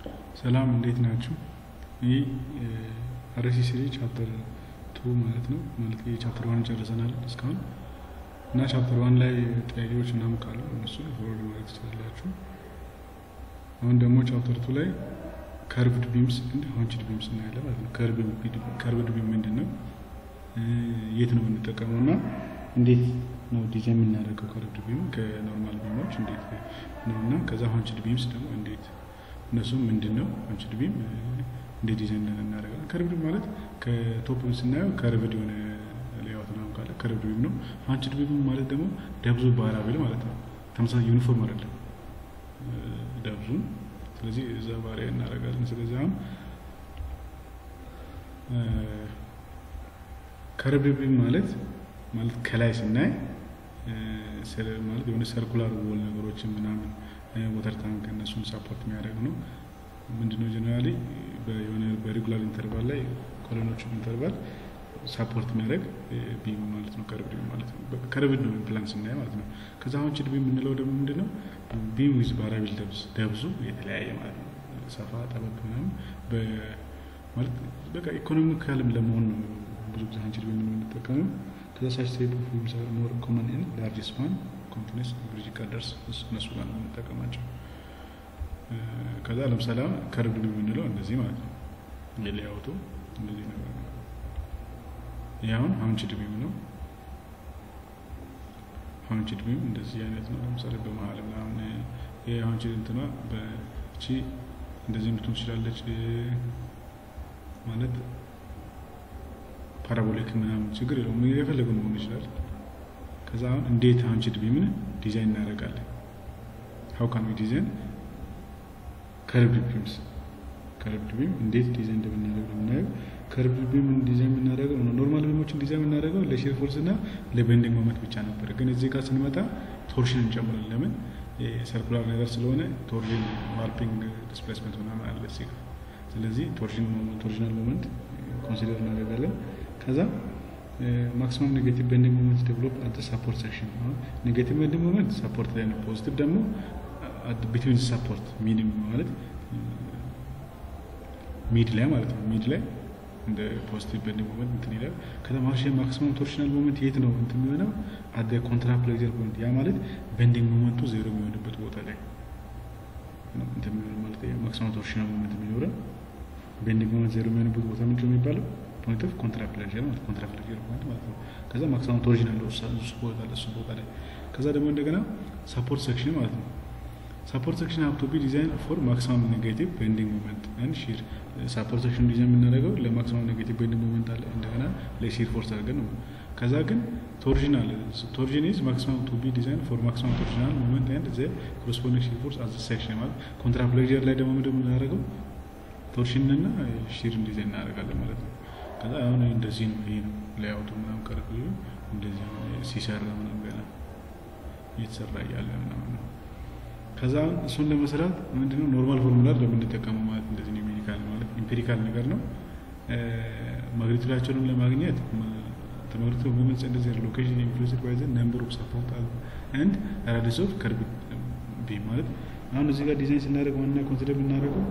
ሰላም እንዴት ናችሁ? ይህ አርሲ ስሪ ቻፕተር ቱ ማለት ነው። ማለት ቻፕተር ዋን ጨርሰናል እስካሁን እና ቻፕተር ዋን ላይ ጥያቄዎች ምናምን ካሉ እነሱ ፎርወርድ ማድረግ ትችላላችሁ። አሁን ደግሞ ቻፕተር ቱ ላይ ከርቭድ ቢምስ እንደ ሀንችድ ቢምስ እናያለን ማለት ነው። ከርቭድ ቢም ምንድን ነው? የት ነው የምንጠቀመው እና እንዴት ነው ዲዛይን የምናደርገው ከርቭድ ቢም ከኖርማል ቢሞች እንዴት ነው እና ከዛ ሀንችድ ቢምስ ደግሞ እንዴት እነሱም ምንድን ነው ሀንችድ ቢም እንዴት ዲዛይን እናደርጋለን። ከርቭድ ማለት ከቶፕ ስናየው ከርቭድ የሆነ ሌያውት ነው ካለ ከርቭድ ቢም ነው። ሀንችድ ቢም ማለት ደግሞ ደብዙ ቫሪያብል ማለት ነው። ተመሳሳይ ዩኒፎርም አይደለም ደብዙን ስለዚህ እዛ ባሪያ እናደርጋለን። ስለዚህ አሁን ከርቭድ ቢም ማለት ማለት ከላይ ስናይ ማለት የሆነ ሰርኩላር ወል ነገሮችን ምናምን ወተር ታንክ እነሱን ሳፖርት የሚያደርግ ነው። ምንድነው ጀነራሊ የሆነ በሬጉላር ኢንተርቫል ላይ ኮሎኖቹ ኢንተርቫል ሳፖርት የሚያደርግ ቢም ማለት ነው። ከርቭድ ቢም ማለት ነው። ከርቭድ ነው ፕላን ስናይ ማለት ነው። ከዛ አሁን ችድ ቢም የምንለው ደግሞ ምንድነው ቢም ዊዝ ቫሪያብል ደብዝ ደብዙ የተለያየ ማለት ነው። ሰፋ ጠበቅ ምናምን ማለት በቃ ኢኮኖሚካልም ለመሆን ነው ብዙ ጊዜ አንችል ቢም የምንጠቀመው። ከዛ ሳች ታይፕ ኦፍ ቢምስ አር ሞር ኮመን ኢን ላርጅ ስፓን ኮንቲኒስ ብሪጅ ቀደርስ እነሱ ጋር ነው የምንጠቀማቸው። ከዛ ለምሳሌ አሁን ከርቭድ ቢም የምንለው እንደዚህ ማለት ነው። የሌያውቱ እንደዚህ ነገር ነው። ይህ አሁን ሀንችድ ቢም ነው። ሀንችድ ቢም እንደዚህ አይነት ነው። ለምሳሌ በመሀል ምናምን ይህ ሀንችድ እንትኗ በቺ እንደዚህ ልትሆን ትችላለች። ማለት ፓራቦሊክ ምናምን ችግር የለውም። የፈለገው መሆን ይችላል። ከዛ አሁን እንዴት ሀንችድ ቢምን ዲዛይን እናደርጋለን? ሀው ካን ዊ ዲዛይን ከርቭድ ቢምስ ከርቭድ ቢም እንዴት ዲዛይን እንደምናደርግ ነው የምናየው። ከርቭድ ቢም ዲዛይን የምናደርገው ኖርማል ቢሞችን ዲዛይን የምናደርገው ለሼር ፎርስ እና ለቤንዲንግ ሞመንት ብቻ ነበር። ግን እዚህ ጋር ስንመጣ ቶርሽን እንጨምራለን። ለምን ሰርኩላር ነገር ስለሆነ ቶርሽን፣ ዋርፒንግ፣ ዲስፕሌስመንት ምናምን አለ እዚህ ጋር። ስለዚህ ቶርሽናል ሞመንት ኮንሲደር እናደርጋለን። ከዛ ማክሲመም ኔጌቲቭ ቤንዲንግ ሞመንት ዴቨሎፕ አት ሳፖርት ሴክሽን። ኔጌቲቭ ቤንዲንግ ሞመንት ሳፖርት ላይ ነው። ፖዚቲቭ ደግሞ ቢትዊን ሳፖርት ሚኒም ማለት ሚድ ላይ ማለት ነው። ሚድ ላይ እንደ ፖዚቲቭ ቤንዲንግ ሞመንት እንትን ይላል። ከዛ ማክሲመም ቶርሽናል ሞመንት የት ነው እንትን የሚሆነው? አደ ኮንትራፕሌክዘር ፖይንት። ያ ማለት ቤንዲንግ ሞመንቱ ዜሮ የሚሆንበት ቦታ ላይ እንትን የሚሆን ማለት ማክሲመም ቶርሽናል ሞመንት የሚኖረው ቤንዲንግ ሞመንት ዜሮ የሚሆንበት ቦታ ምንድን ነው የሚባለው? ፖይንት ኦፍ ኮንትራፕሌክዘር ማለት ኮንትራፕሌክዘር ፖይንት ማለት ነው። ከዛ ማክሲመም ቶርሽን አለው እሱ ቦታ ላይ እሱ ቦታ ላይ ከዛ ደግሞ እንደገና ሳፖርት ሴክሽን ማለት ነው። ሳፖርት ሴክሽን ሀብ ቱ ቢ ዲዛይን ፎር ማክሲማም ኔጌቲቭ ቤንዲንግ ሞመንት ኤንድ ሺር። ሳፖርት ሴክሽን ዲዛይን የምናደርገው ለማክሲማም ኔጌቲቭ ቤንዲንግ ሞመንት አለ እንደገና ለሺር ፎርስ አድርገን ነው። ከዛ ግን ቶርዥን አለ። ቶርዥን ኢዝ ማክሲማም ቱ ቢ ዲዛይን ፎር ማክሲማም ቶርዥናል ሞመንት ኤንድ ዘ ኮረስፖንዲንግ ሺር ፎርስ አዝ ሴክሽን ማለት ኮንትራፕሌክዘር ላይ ደግሞ ምንድን የምናደርገው ቶርሽንና ሺርን ዲዛይን እናደርጋለን ማለት ነው። ከዛ አሁን እንደዚህ ነው። ይሄ ነው ሌያውቱ ምናምን ቀረብ እንደዚህ ሲሰራ ምናምን ገና እየተሰራ እያለ ምናምን ነው። ከዛ እሱን ለመስራት ምንድነው ኖርማል ፎርሙላ ለምንጠቀመው ማለት እንደዚህ ነው። ሜዲካል ማለት ኢምፔሪካል ነገር ነው። ማግኒቱዳቸውንም ለማግኘት ተመግሪቱ ሞመንትስ እንደዚህ ሎኬሽን ኢንፍሉዌንስድ ባይ ዘ ነምበር ኦፍ ሰፖርት ኤንድ ራዲየስ ኦፍ ከርቭድ ቢም ማለት አሁን እዚህ ጋር ዲዛይን ስናደርግ ዋና ኮንሲደር የምናደርገው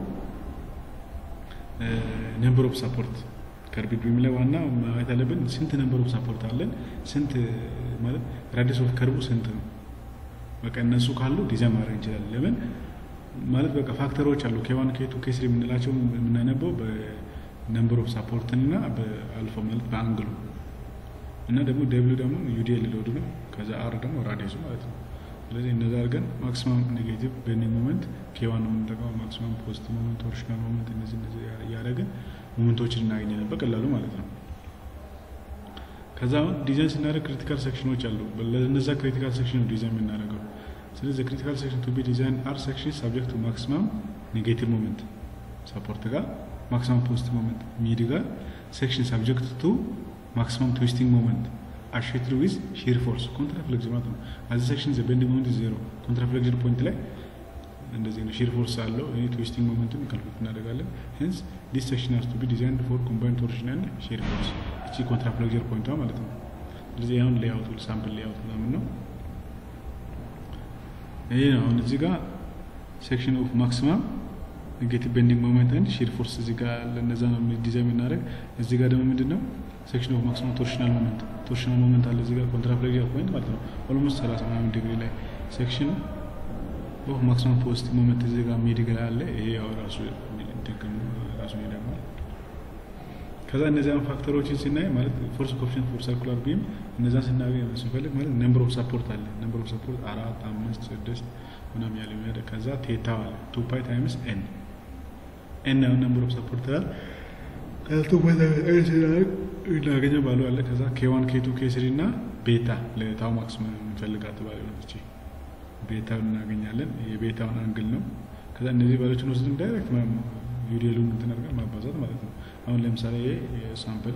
ነምበር ኦፍ ሰፖርት ከርቭድ ቢም ላይ ዋና ማየት አለብን። ስንት ነምበር ኦፍ ሰፖርት አለን፣ ስንት ማለት ራዲየስ ኦፍ ከርቡ ስንት ነው። በቃ እነሱ ካሉ ዲዛይን ማድረግ እንችላለን። ለምን ማለት በቃ ፋክተሮች አሉ ኬዋን ኬቱ ኬስሪ የምንላቸው የምናነበው በነምበር ኦፍ ሳፖርትን እና በአልፋ ማለት በአንግሉ እና ደግሞ ደብሊው ደግሞ ዩዲኤል ሎድ ነው። ከዛ አር ደግሞ ራዲየሱ ማለት ነው። ስለዚህ እነዛ አድርገን ማክሲማም ኔጌቲቭ ቤንዲንግ ሞመንት ኬዋን ነው የምንጠቀመው። ማክሲማም ፖዚቲቭ ሞመንት፣ ቶርሽናል ሞመንት እነዚህ እነዚህ እያደረግን ሞመንቶችን እናገኛለን በቀላሉ ማለት ነው። ከዛ አሁን ዲዛይን ስናደርግ ክሪቲካል ሴክሽኖች አሉ። ለነዛ ክሪቲካል ሴክሽን ነው ዲዛይን የምናደርገው። ስለዚህ ክሪቲካል ሴክሽን ቱ ቢ ዲዛይን አር ሴክሽን ሳብጀክት ቱ ማክሲማም ኔጌቲቭ ሞመንት ሳፖርት ጋር ማክሲማም ፖዚቲቭ ሞመንት ሚድ ጋር ሴክሽን ሳብጀክት ቱ ማክሲማም ትዊስቲንግ ሞመንት አሼትድ ዊዝ ሺር ፎርስ ኮንትራፍሌክሽን ማለት ነው። አዚ ሴክሽን ዘ ቤንዲንግ ሞመንት ዜሮ ኮንትራፍሌክሽን ፖይንት ላይ እንደዚህ ነው። ሺር ፎርስ አለው። ይህ ትዊስቲንግ ሞመንቱን ካልኩሌት እናደርጋለን። ሄንስ ዲስ ሴክሽን ሃዝ ቱ ቢ ዲዛይንድ ፎር ኮምባይንድ ቶርሽን ኤንድ ሺር ፎርስ እቺ ኮንትራፍሌክቸር ፖይንቷ ማለት ነው። ስለዚህ አሁን ሌያውቱ ሳምፕል ሌያውት ምናምን ነው። ይሄ ነው አሁን እዚህ ጋር ሴክሽን ኦፍ ማክሲማም ኔጌቲቭ ቤንዲንግ ሞመንት አንድ ሺር ፎርስ እዚህ ጋር ለነዛ ነው ዲዛይን የምናደርግ። እዚህ ጋር ደግሞ ምንድን ነው ሴክሽን ኦፍ ማክሲመም ቶርሽናል ሞመንት ቶርሽናል ሞመንት አለ እዚህ ጋር ኮንትራፍሌክሽን ፖይንት ማለት ነው። ኦልሞስት ሰላሳ ምናምን ዲግሪ ላይ ሴክሽን ኦፍ ማክሲመም ፖዚቲቭ ሞመንት እዚህ ጋር ሚድ ላይ አለ። ይሄ ያው ራሱ ጥቅም ራሱ ይደግማል። ከዛ እነዚያን ፋክተሮችን ስናይ ማለት ፎርስ ኮፊሽንት ፎር ሰርኩላር ቢም እነዛን ስናገኝ ስንፈልግ ማለት ነምበር ኦፍ ሰፖርት አለ። ነምበር ኦፍ ሰፖርት አራት፣ አምስት፣ ስድስት ምናምን ያለ የሚያደርግ ከዛ ቴታ አለ ቱ ፓይ ታይምስ ኤን ኤን ያው ነምበር ኦፍ ሰፖርት አለ ከቱ ፓይ ታይምስ ኤን ሲናደርግ እናገኘው ባሉ አለ። ከዛ ኬዋን ኬቱ ኬስሪ እና ቤታ ለታው ማክሲመም የምንፈልጋት ባለ ሆነች ቤታውን እናገኛለን። የቤታውን አንግል ነው። ከዛ እነዚህ ባሎችን ወስድም ዳይሬክት ዩዲሉን እንትን አድርገን ማባዛት ማለት ነው። አሁን ለምሳሌ የሳምፕል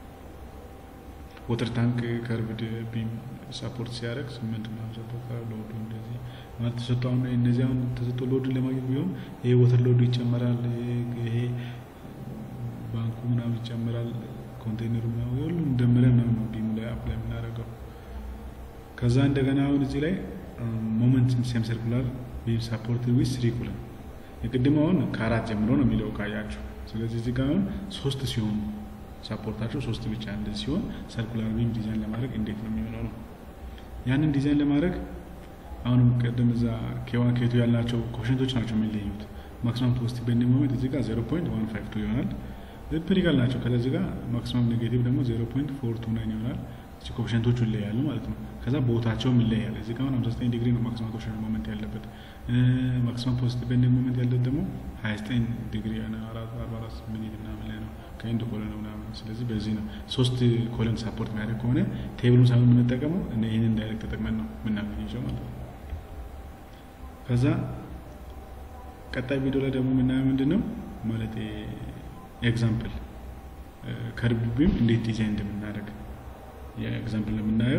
ወተር ታንክ ከርቭድ ቢም ሰፖርት ሲያደርግ ስምንት ምናምን ሰፖርት ሎዱ እንደዚህ ማለት ተሰጥቶ አሁን እነዚህ አሁን ተሰጥቶ ሎድን ለማግኘት ቢሆን ይሄ ወተር ሎዱ ይጨመራል፣ ይሄ ባንኩ ምናምን ይጨመራል፣ ኮንቴይነሩ ምናምን ሁሉም ደምረን ነው ቢሙ ላይ አፕላይ የምናደርገው። ከዛ እንደገና አሁን እዚህ ላይ ሞመንት ሴም ሰርኩላር ቢም ሰፖርት ዊዝ ስሪ ኩለን የቅድም አሁን ከአራት ጀምሮ ነው የሚለው ካያችሁ። ስለዚህ እዚህ ጋር አሁን ሶስት ሲሆኑ ሳፖርታቸው ሶስት ብቻ እንደዚህ ሲሆን ሰርኩላር ቢም ዲዛይን ለማድረግ እንዴት ነው የሚሆነው ነው። ያንን ዲዛይን ለማድረግ አሁንም ቅድም እዛ ኬዋን ኬቱ ያልናቸው ኮሽንቶች ናቸው የሚለዩት። ማክሲማም ፖስት ቤንዲንግ ሞመንት እዚህ ጋር ዜሮ ፖይንት ዋን ፋይቭ ቱ ይሆናል። ፔሪካል ናቸው። ከዚህ ጋር ማክሲማም ኔጌቲቭ ደግሞ ዜሮ ፖይንት ፎር ቱ ናይን ይሆናል። ኮሽንቶቹ ይለያሉ ማለት ነው። ከዛ ቦታቸውም ይለያል። እዚህ ጋር ሃምሳ ዘጠኝ ዲግሪ ነው ማክሲማም ኮሽን ሞመንት ያለበት። ማክሲማም ፖዚቲቭ ቤንዲንግ ሞመንት ያለበት ደግሞ ሀያ ዘጠኝ ዲግሪ አርባ አራት ሚኒት ምናምን ላይ ነው ከኢንድ ኮለን ነው ምናምን። ስለዚህ በዚህ ነው ሶስት ኮለን ሳፖርት የሚያደርግ ከሆነ ቴብሉን ሳይሆን የምንጠቀመው ይህንን ዳይሬክት ተጠቅመን ነው የምናገኘው ማለት ነው። ከዛ ቀጣይ ቪዲዮ ላይ ደግሞ የምናየው ምንድን ነው ማለት ኤግዛምፕል ከርብ ቢም እንዴት ዲዛይን እንደምናደርግ የኤግዛምፕል የምናየው።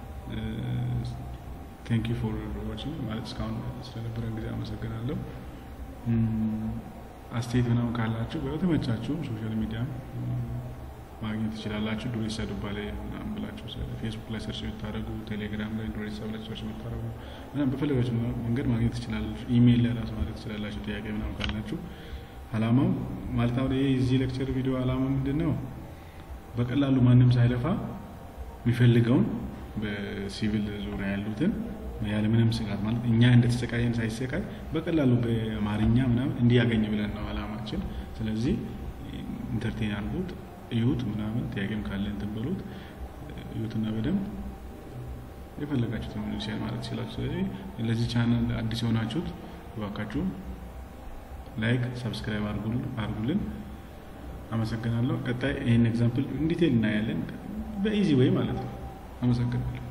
ቴንክ ዩ ፎር ዋችንግ ማለት እስካሁን ስለነበረን ጊዜ አመሰግናለሁ። አስተያየት ምናምን ካላችሁ በተመቻችሁ ሶሻል ሚዲያ ማግኘት ትችላላችሁ። ዱሬሳ ዱባሌ ምናምን ብላችሁ ፌስቡክ ላይ ሰርች ብታደረጉ፣ ቴሌግራም ላይ ዱሬሳ ብላችሁ ሰርች ብታደረጉ ምናምን በፈለጋችሁ መንገድ ማግኘት ትችላላችሁ። ኢሜይል ላይ ራሱ ማለት ትችላላችሁ። ጥያቄ ምናምን ካላችሁ አላማው ማለት አሁን ይህ እዚህ ሌክቸር ቪዲዮ አላማው ምንድን ነው? በቀላሉ ማንም ሳይለፋ የሚፈልገውን በሲቪል ዙሪያ ያሉትን ያለምንም ስጋት ማለት እኛ እንደተሰቃየን ሳይሰቃይ በቀላሉ በአማርኛ ምናምን እንዲያገኝ ብለን ነው አላማችን። ስለዚህ ኢንተርቴን አድርጉት፣ እዩት፣ ምናምን ጥያቄም ካለ እንትን በሉት፣ እዩትና በደንብ የፈለጋችሁትን ሼር ማለት ትችላችሁ። ስለዚህ ለዚህ ቻናል አዲስ የሆናችሁት እባካችሁ ላይክ፣ ሰብስክራይብ አድርጉልን። አመሰግናለሁ። ቀጣይ ይህን ኤግዛምፕል ኢንዲቴል እናያለን፣ በኢዚ ወይ ማለት ነው። አመሰግናለሁ።